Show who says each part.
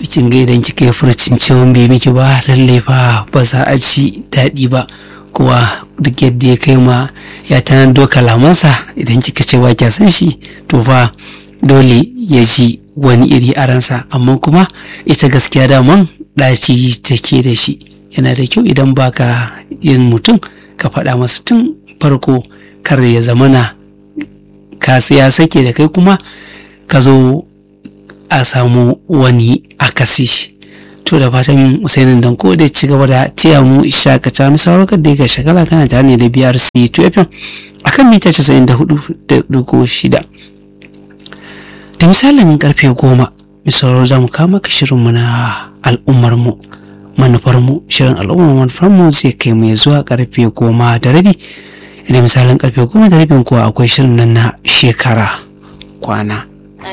Speaker 1: kin ga idan kika yi furcin cewa bai miki ba lalle fa ba za a ci daɗi ba kuwa duk yadda ya kai ma ya tanado kalamansa idan kika ce wa kya san shi to fa dole ya ji wani iri a ransa amma kuma ita gaskiya daman ɗaci take da shi yana da kyau idan baka yin mutum ka faɗa masa tun farko kar ya zamana ka ya sake da kai kuma ka zo a samu wani akasi to da fatan usainin dan ko da ci gaba da tiya mu shakata mu sauraka da ga shagala kana tare ne da BRC 2 FM akan mita 94.6 da misalin karfe goma misalar za mu kama ka shirinmu na al'ummarmu manufarmu shirin al'ummar manufarmu zai kai mu zuwa karfe goma da rabi da misalin karfe goma da rabin kuwa akwai shirin nan na shekara kwana